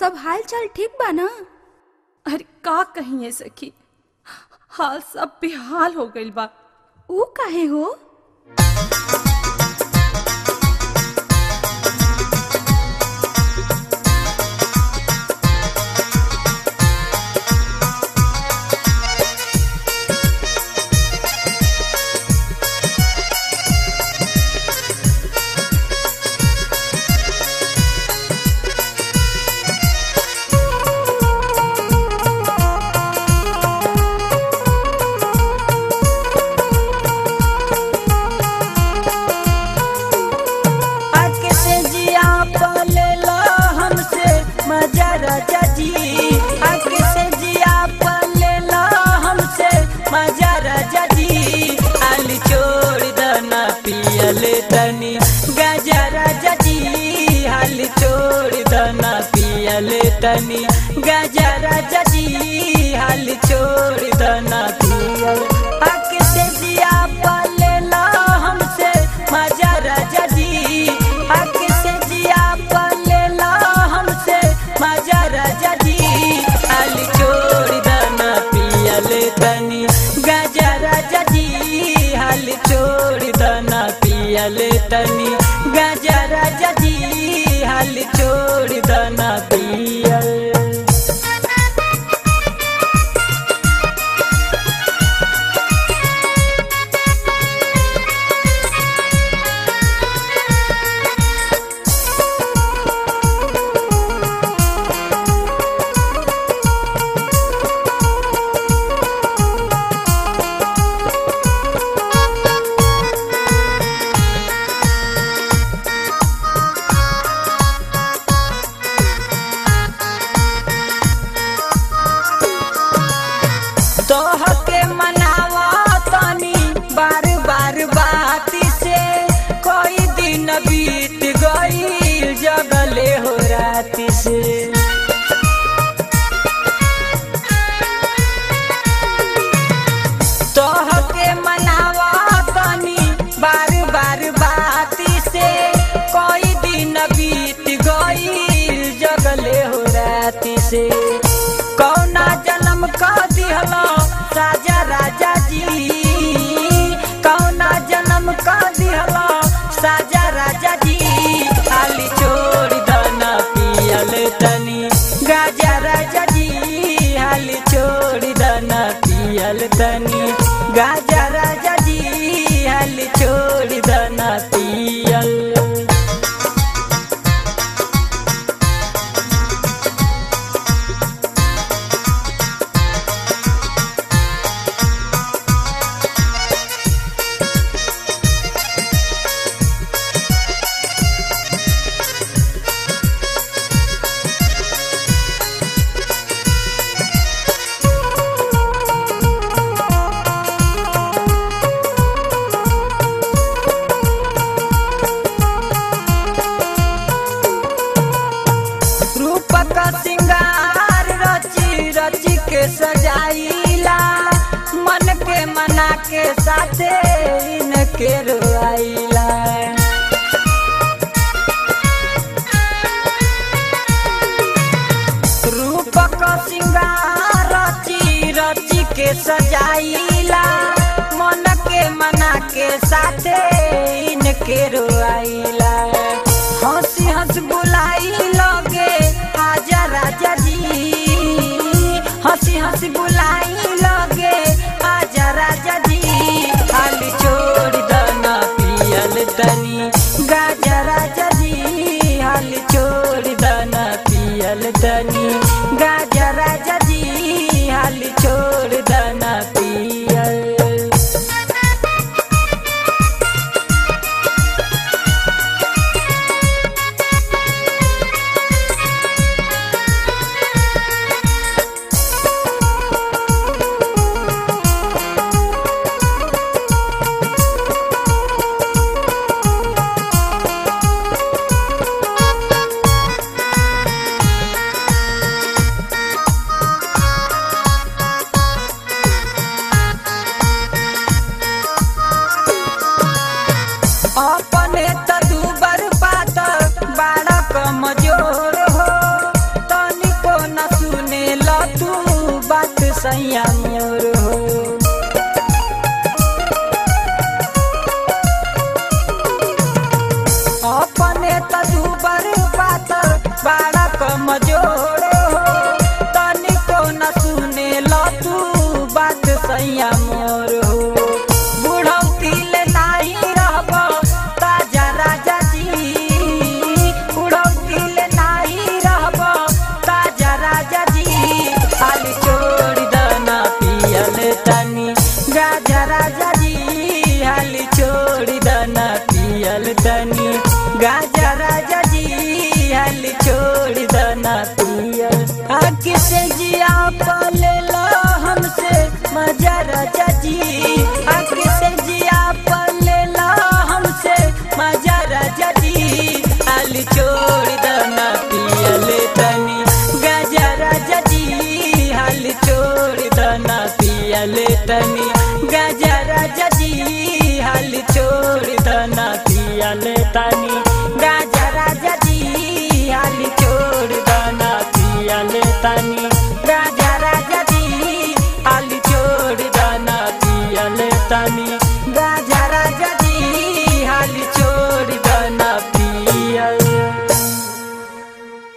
सब हाल चाल ठीक बा ना अरे का कहिए सखी हाल सब बेहाल हो गइल बा ऊ काहे हो आके से जिया पलेला हमसे मजा राजा जी आके से जिया पलेला हमसे मजा राजा जी आली छोड़ दना पियल तनी गजा राजा जी हाली छोड़ दना पियल तनी गजा राजा जी हाली छोड़ दना पियल आके से जिया पलेला हमसे मजा राजा जी आके से जिया पलेला हमसे मजा राजा जी आली छोड़ दना पियल तनी गजा राजा जी हाली छोड़ दना पियल तनी गजा राजा जी हाली छोड़ दना पियल तोह के मनावा तनी बार बार बाती से कोई दिन बीत गई जगले हो राती से तोह के मनावा तनी बार बार बाती से कोई दिन बीत गई जगले हो राती से कौना जन्म का दिहलो राजा राजा जी कौना जन्म का दिहलो साजा राजा जी खाली छोड़ दना पियल तनी गाजा राजा जी हाली छोड़ दना पियल तनी गाजा राजा जी हाली छोड़ दना पियल रूप का सिंगार रची रची के सजाइला मन के मना के साथे इनके रोआइला रूप का सिंगार रची रची के सजाइला मन के मना के साथे इनके रोआइला हंसी हंस बुलाई लगे आजा राजा जी हंसी हंसी बुलाई लगे आजा राजा जी खाली छोड़ दना पियल तनी गाजा राजा जी हाली छोड़ दना पियल तनी गाजा राजा जी हाली छोड़ दना पियल सैया मोर हो अपने त दुबर पातर बड़ा कमजोर हो तनिको न सुने ल तू बात सैया मोर हो बुढ़ौती ले नाही रहब ताजा राजा जी बुढ़ौती ले नाही रहब ताजा राजा जी खाली छोड़ दना पियल तनी